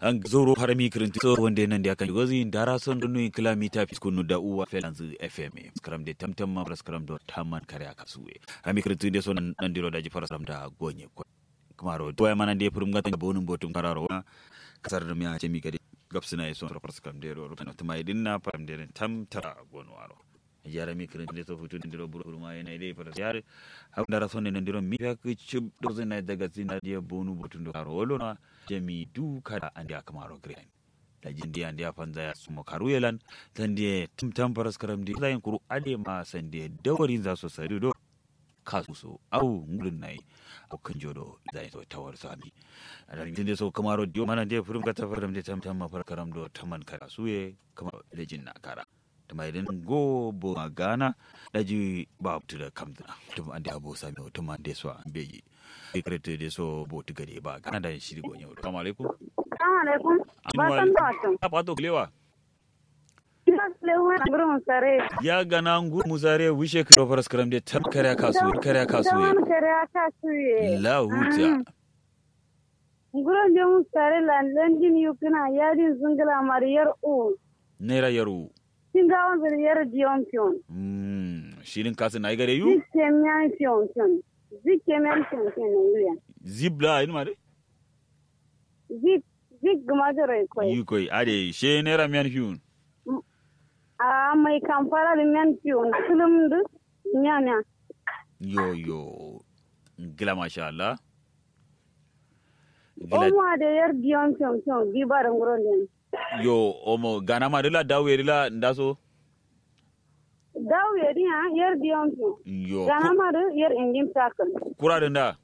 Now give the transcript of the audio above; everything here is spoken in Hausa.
an zoro harami kirinti so wanda nan da kan gozi dara son dunu kilomita fiskunu da uwa felanzu fm skram de tamtam ma skram do tamman kare aka suwe harami kirinti de son nan diro da jifar skram da gonye ko kamaro to ya manan de furum gatan bonum botum kararo kasar da miya ce mi gade gapsina yason rafar skram de ro tan tuma idinna param de tam tara gono aro yara mi kirin de so futu ndiro buru ma yana ide fara yare ha dara sonne ndiro mi ya ku chub do zena daga zina dia bonu botundo karo wolo na jami du kada andi akamaro green da jindi andi afanza ya sumo karu yelan tandi tum tam paras karam di zayin kuru ade ma sande dawarin za so sari do kasu so au ngulun nai o kanjodo zayin so tawar sami adar jindi so kamaro dio mana de furum kata faram de tam tam ma par karam do taman kara suye kamar lejin na kara tuma idan go bo magana daji ba tu da kamdana tuma ande abo sami o tuma ande so beji ikrete de so bo tu gade ba kana da shiri go nyawo assalamu alaikum assalamu alaikum barkan da wato a pato klewa ina lewa gurin sare ya gana ngur musare wishe kro faras karam de tam kare kasu kare kasu tawan kare kasu ye la huta gurin da mun sare landin yukuna yadin zungala mariyar u nera yaru Singawan zariyar diyon fiyon. shirin kasu na gare yu Zikemiyan fiyon fiyon. Zikemiyan fiyon fiyon na yuya. zibla yin ma de Zik, zik gama da rai kwai. yu koi ade she nera mian fiun A mai kamfara da miyan fiyon. Kullum da nyanya. yo yo gila masha Allah gila Oma da yar diyon fiyon fiyon. Bibarin gurin din. yo omo gana ma dila dawo dila ndaso Dawo ya diya yar diyon fiyon. yo Gana ma da yar ingin takan. kura da nda